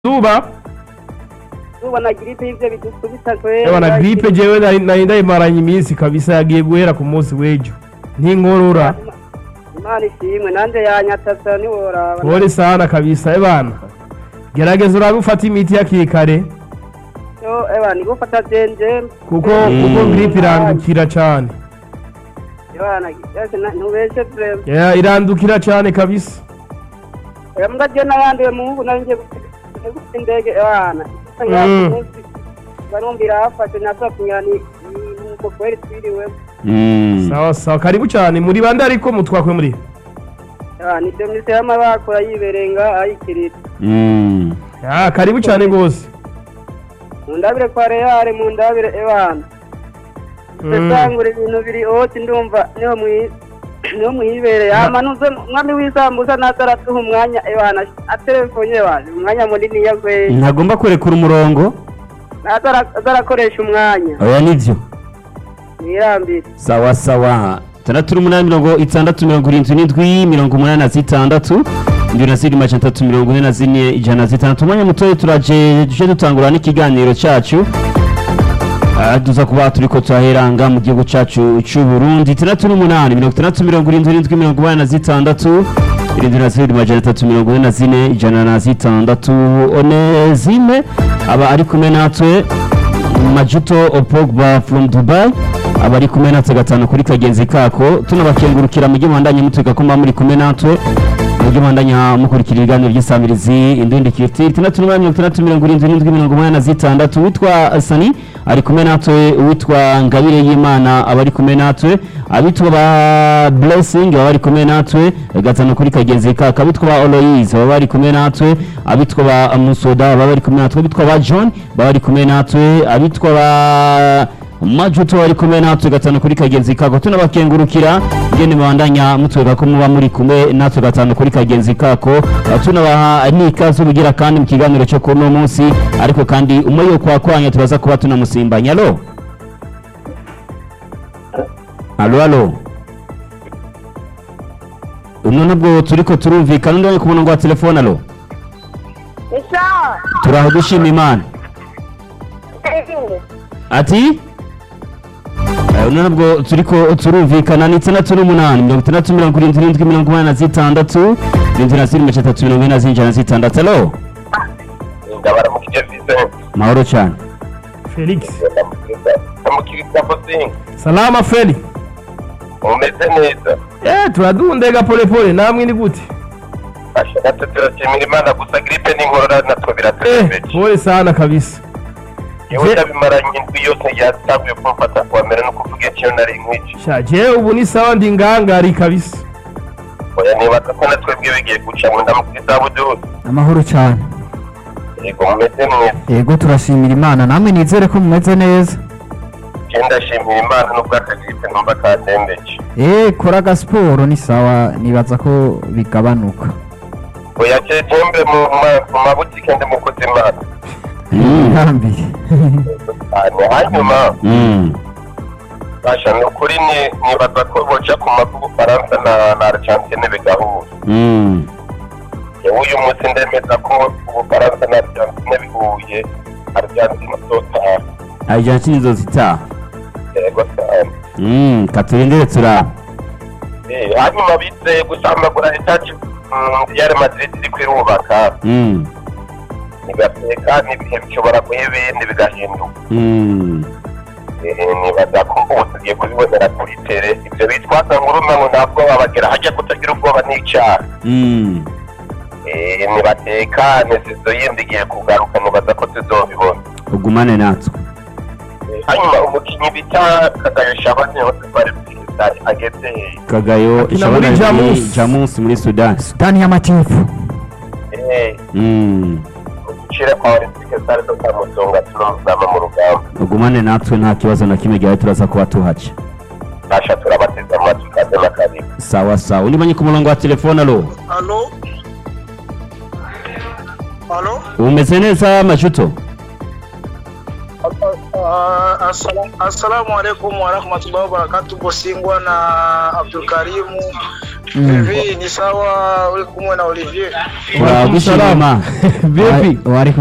zuba ubona giripe y'ivyo bidukubita kwera ewa na gripe jewe nari nari ndayimaranye iminsi kabisa yagiye guhera ku munsi w'ejo ntinkorora imana ishimwe nanje yanyatasa niworaba pole sana kabisa ebana gerageza urabe ufata imiti hakiri kare yo ewa nigufata jenje kuko Mm. kuko gripe irandukira cane ebana yose na- ntubeshe vrema Ya, irandukira cane kabisa oya mbwa je nayanduye muhungu nari nje gufata indege ebana Mm. barumvira hafashe nasakunyani nuko kweri twiriwe Mm. sawa sawa karibu cane muri bande ariko mutwakwe muri ebana ivyo mise yama bakora yiberenga ayikirita Mm. ya karibu cane gose mundabire kwa reale mundabire ebana Mm. sesangura ibintu biri hose ndumva niho mwi niho mwibereye hama nuze mwami w'isambusa naza aratuha umwanya ebana aterefone waje umwanya munini yagweye ntagomba kurekura umurongo naza ara- aza arakoresha umwanya oya nivyo mwirambire sawa sawa tandatu n'umunani mirongo itandatu mirongo irindwi n'indwi mirongo umunani na zitandatu indwi na zirindwi amajana atatu mirongo ine na zine ijana na zitandatu umwanya mutoya turaje tuje dutangura n'ikiganiro cacu Ah, tuza kuba turiko turaheranga mu gihugu cacu c'u Burundi itandatu n'umunani mirongo itandatu mirongo irindwi n'indwi mirongo umunani na zitandatu irindwi na zirindwi amajana atatu mirongo ine na zine ijana na zitandatu onezime aba ari kumwe natwe majuto opogba from dubai aba ari kumwe natwe gatanu kuri kagenzi kako tunabakengurukira mujye muhandanye mutwika ko muba muri kumwe natwe mujye muhandanya mukurikira ibiganiro by'isamirizi indundi kifti itandatu n'umunani mirongo itandatu mirongo irindwi n'indwi mirongo umunani na zitandatu witwa sani ari kumwe natwe uwitwa ngabire y'imana aba ari kumwe natwe abitwa ba blessing baba bari kumwe natwe gatanu kuri kagenzi kako abitwa ba oloyize baba bari kumwe natwe abitwa ba musoda baba bari kumwe natwe abitwa ba john baba bari kumwe natwe abitwa ba majuto bari kumwe natwe gatanu kuri kagenzi kako tunabakengurukira ngene mubandanya mutwega ko muba muri kumwe natwe gatanu kuri kagenzi kako tunabaha n'ikaze ubugira kandi mu kiganiro cyo kuri uno munsi ariko kandi umwe yo kwakwanya turaza kuba tunamusimbanya alo alo alo uno nabwo turiko turumvikana undi ku murongo wa telefone alo Isha. turaho dushima imana ati Eh, uno nabwo turiko turumvikana ni itandatu n'umunani mirongo itandatu mirongo irindwi n'indwi mirongo umunani na zitandatu irindwi na zirindwi mirongo itatu mirongo ine na zine na zitandatu alo ndabaramukije Vincent mahoro cyane felix ndamukiriza Bosinga salama feli umeze neza eh turadundega pole pole namwe ni gute asha gato turashimira imana gusa gripe n'inkorora natwe eh biraturembeje pole sana kabisa yewe Je- ndabimaranye indwi yose yatanguye kumfata kuwa mbere no kuvuga ikintu nari nkwici sha jewe ubu ni sawa ndi ngangari kabisa oya nibaza ko natwebwe bigiye guca mu ndamukiriza bududu amahoro cyane yego mumeze mwese yego turashimira imana namwe nizere ko mumeze neza je ndashimira imana n'ubwo akagripe numva katembeje eee kora agasiporo ni sawa nibaza ko bigabanuka oya je jembe mu ma- mu mabutike ndi mukozi imana Mm. ihambire cyane hanyuma Mm. basha ni ukuri ni- nibaza ko boja ku mavu Bufaransa na na Argentine bigahura Mm. yewe uyu munsi ndemeza ko ubufaransa na argentine bihuye argentine zotaha Argentine izozitaha yego cyane Mm, katurindire turaba Eh, hanyuma bizeye gusamagura etaje real madrid iri kwirubaka Mm. nigateka n'ibihe bishobora guha ibindi bigahinduka Mm. Eh, nibaza ko ubu tugiye kubibonera kuri tere ibyo bitwaza nguruma ngo ntabwo babagera hajya kutagira ubwoba n'icyaha Mm. Eh, nibatekane sizo yindi igiye kugaruka nibaza ko tuzobibona ugumane natwe hanyuma umukinnyi bita kagayo shabani hose twari twisari ageze hehe kagayo Akina muri Shabana Jamus. jamus muri sudani sudani y'amajyepfo Eh, Mm. uducire kwa olympique stade zo kwa musonga tunozama mu rugamba ugumane natwe nta kibazo na kimwe gihari turaza kuba tuhaca nasha turabateza amatwi kaze na karibu sawa sawa undi manye ku murongo wa telefone alo Alo? Alo? umeze neza majuto Uh, assalamu, assalamu alaikum warahmatullahi wabarakatuh bosingwa na abdulkarimu Mm. hivi ni sawa uri kumwe na olivier turagushima vipi wari